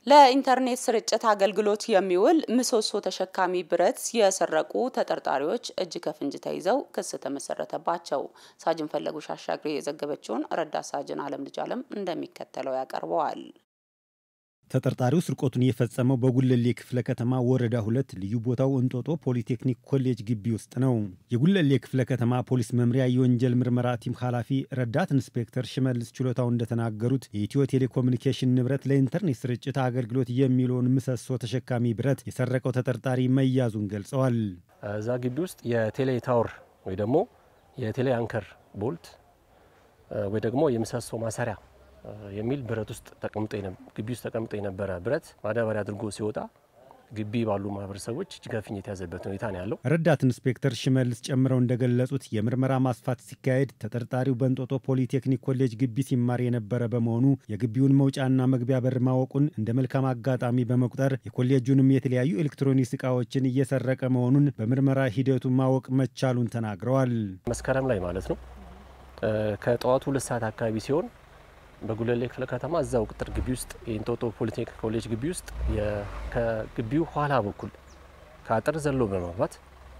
ለኢንተርኔት ስርጭት አገልግሎት የሚውል ምሰሶ ተሸካሚ ብረት የሰረቁ ተጠርጣሪዎች እጅ ከፍንጅ ተይዘው ክስ ተመሰረተባቸው። ሳጅን ፈለጉ ሻሻግሬ የዘገበችውን ረዳት ሳጅን አለም ልጅ አለም እንደሚከተለው ያቀርበዋል። ተጠርጣሪው ስርቆቱን የፈጸመው በጉለሌ ክፍለ ከተማ ወረዳ ሁለት ልዩ ቦታው እንጦጦ ፖሊቴክኒክ ኮሌጅ ግቢ ውስጥ ነው። የጉለሌ ክፍለ ከተማ ፖሊስ መምሪያ የወንጀል ምርመራ ቲም ኃላፊ ረዳት ኢንስፔክተር ሽመልስ ችሎታው እንደተናገሩት የኢትዮ ቴሌኮሙኒኬሽን ንብረት ለኢንተርኔት ስርጭት አገልግሎት የሚለውን ምሰሶ ተሸካሚ ብረት የሰረቀው ተጠርጣሪ መያዙን ገልጸዋል። እዛ ግቢ ውስጥ የቴሌ ታወር ወይ ደግሞ የቴሌ አንከር ቦልት ወይ ደግሞ የምሰሶ ማሰሪያ የሚል ብረት ውስጥ ተቀምጦ ግቢ ውስጥ ተቀምጦ የነበረ ብረት ማዳበሪያ አድርጎ ሲወጣ ግቢ ባሉ ማህበረሰቦች እጅ ከፍንጅ የተያዘበት ሁኔታ ነው ያለው። ረዳት ኢንስፔክተር ሽመልስ ጨምረው እንደገለጹት የምርመራ ማስፋት ሲካሄድ ተጠርጣሪው በእንጦጦ ፖሊቴክኒክ ኮሌጅ ግቢ ሲማር የነበረ በመሆኑ የግቢውን መውጫና መግቢያ በር ማወቁን እንደ መልካም አጋጣሚ በመቁጠር የኮሌጁንም የተለያዩ ኤሌክትሮኒክስ እቃዎችን እየሰረቀ መሆኑን በምርመራ ሂደቱ ማወቅ መቻሉን ተናግረዋል። መስከረም ላይ ማለት ነው ከጠዋቱ ሁለት ሰዓት አካባቢ ሲሆን በጉለሌ ክፍለ ከተማ እዛው ቅጥር ግቢ ውስጥ የእንጦጦ ፖሊቴክኒክ ኮሌጅ ግቢ ውስጥ ከግቢው ኋላ በኩል ከአጥር ዘሎ በመግባት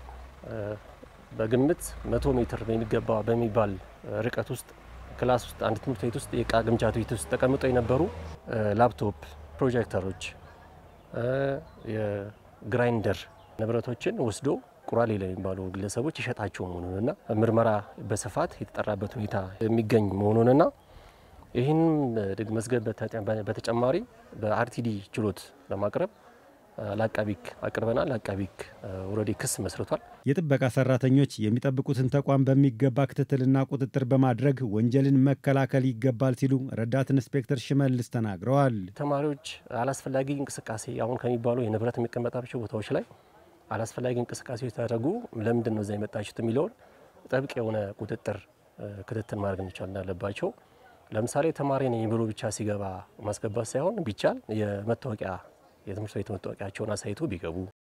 በግምት መቶ ሜትር በሚገባ በሚባል ርቀት ውስጥ ክላስ ውስጥ አንድ ትምህርት ቤት ውስጥ የእቃ ግምጃ ቤት ውስጥ ተቀምጠው የነበሩ ላፕቶፕ፣ ፕሮጀክተሮች፣ የግራይንደር ንብረቶችን ወስዶ ቁራሌ ለሚባሉ ግለሰቦች ይሸጣቸው መሆኑንና ምርመራ በስፋት የተጠራበት ሁኔታ የሚገኝ መሆኑንና ይህን መዝገብ በተጨማሪ በአርቲዲ ችሎት ለማቅረብ ለአቃቢክ አቅርበናል። ለአቃቢክ ወረዴ ክስ መስርቷል። የጥበቃ ሰራተኞች የሚጠብቁትን ተቋም በሚገባ ክትትልና ቁጥጥር በማድረግ ወንጀልን መከላከል ይገባል ሲሉ ረዳት ኢንስፔክተር ሽመልስ ተናግረዋል። ተማሪዎች አላስፈላጊ እንቅስቃሴ አሁን ከሚባሉ የንብረት የሚቀመጣቸው ቦታዎች ላይ አላስፈላጊ እንቅስቃሴዎች ተደረጉ፣ ለምንድን ነው እዛ የመጣችሁት የሚለውን ጥብቅ የሆነ ቁጥጥር ክትትል ማድረግ መቻል እንዳለባቸው ለምሳሌ ተማሪ ነኝ ብሎ ብቻ ሲገባ ማስገባት ሳይሆን ቢቻል የመታወቂያ የትምህርት ቤት መታወቂያቸውን አሳይቶ ቢገቡ